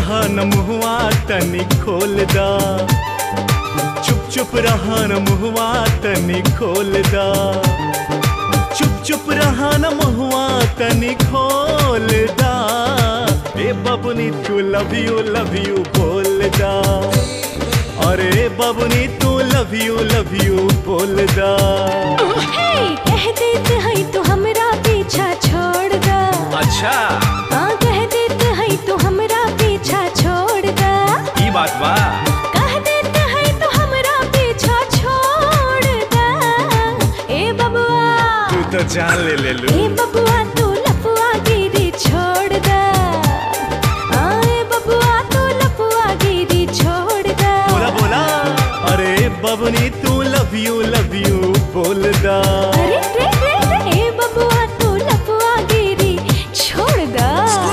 रहा न मुहवा तनी खोल दा चुप चुप रहा न मुहवा तनी खोल दा चुप चुप रहा न मुहवा तनी खोल दा ए बबनी तू लव यू लव यू बोल दा अरे बबनी तू लव यू लव यू बोल दा हे कह देते हैं तो हमरा पीछा छोड़ दा अच्छा हाँ कह देते हैं तो हमरा पीछा छोड़ दा ई बात बा कह देते हैं तो हमरा पीछा छोड़ दा ए बबुआ तू तो जान ले ले लू ए बबुआ तू लफुआ गिरी छोड़ दा हाँ ए बबुआ तू लफुआ गिरी छोड़ दा बोला बोला अरे बबनी तू लव यू लव यू बोल दा अरे रे रे रे ए बबुआ तू लफुआ गिरी छोड़ दा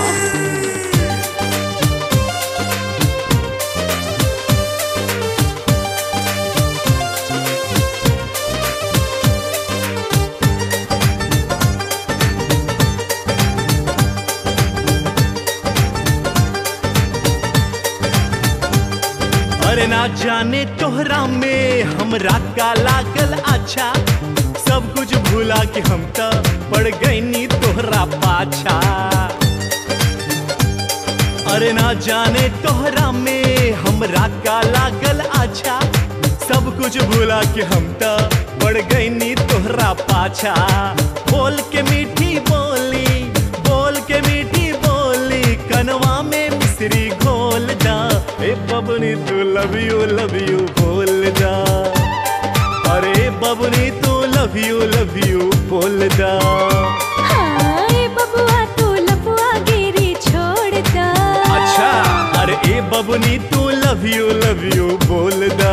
अरे ना जाने तोहरा में हमरा का लागल अच्छा सब कुछ भूला के हम तो पड़ गईनी तोहरा पाछा अरे ना जाने तोहरा में हमरा का लागल अच्छा सब कुछ भूला के हम तो पड़ गईनी तोहरा पाछा बोल के मीठी बोली बोल के मीठी बोली कनवा में मिश्री घोल दा ए बबनी तू लव यू लव यू बोल दा अरे बबनी तू लव यू लव यू बोल दा हाँ ए बबुआ तू लफुआ गिरी छोड़ दा अच्छा अरे ए बबनी तू लव यू लव यू बोल दा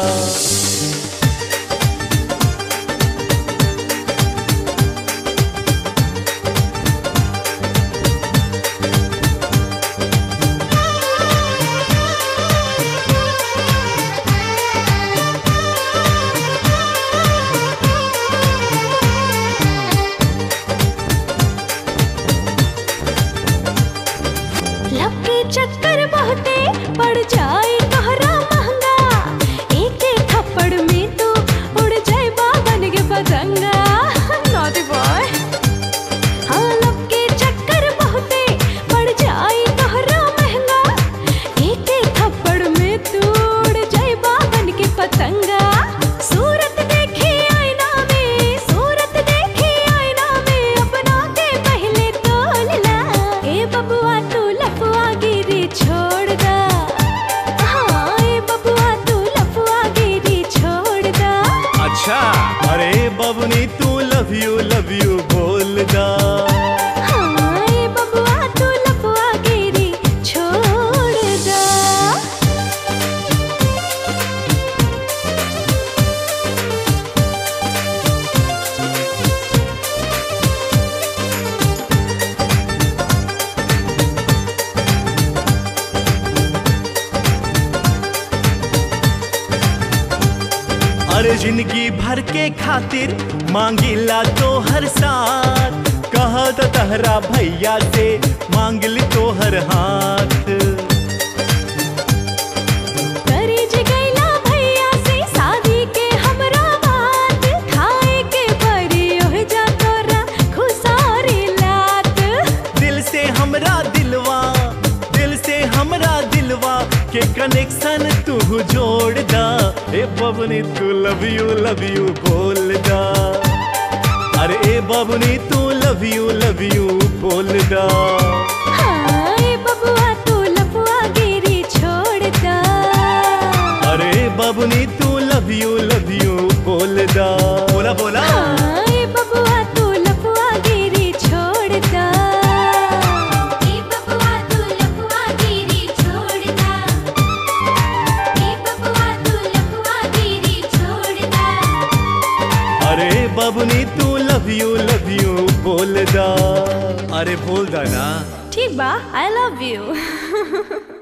लब के चक्कर बहुते पड़ जाए तोहरा महंगा एक एक थप्पड़ में तो उड़ जाए बाबन के पतंगा नॉटी बॉय हाँ लब के चक्कर बहुते पड़ जाए तोहरा महंगा एक एक थप्पड़ में तू उड़ जाए बाबन के पतंगा सूरत देखी आईना में सूरत देखी आईना में अपना के पहले तोल ला ए बबुआ तू लफुआ गिरी छोड़ दा हाँ ए बबुआ तू लफुआ गिरी छोड़ दा अच्छा अरे बबनी तू लव यू लव यू बोल दा हाँ ए बबुआ तू लफुआ गिरी छोड़ दा अरे जिंदगी भर के खातिर मांगिला तो हर साथ कहा तो तहरा भैया से मांगली तो हर हाथ करी जगैला भैया से शादी के हमरा बात खाए के परी ओह जा तोरा खुसारी लात दिल से हमरा दिलवा दिल से हमरा दिलवा के कनेक्शन तू जोड़ दा ए बबनी तू लव यू लव यू बोल दा अरे ए बबनी तू लव यू लव यू बोल दा हाँ ए बबुआ तू लफुआ गिरी छोड़ दा अरे बबनी तू लव यू लव यू बोल दा बोला बोला हाँ ए बबुआ तू लफुआ गिरी छोड़ दा ए बबुआ तू लफुआ गिरी छोड़ दा ए बबुआ तू लफुआ गिरी छोड़ दा अरे बबनी तू लव यू लव यू बोल दा अरे बोल दा ना ठीक बा आई लव यू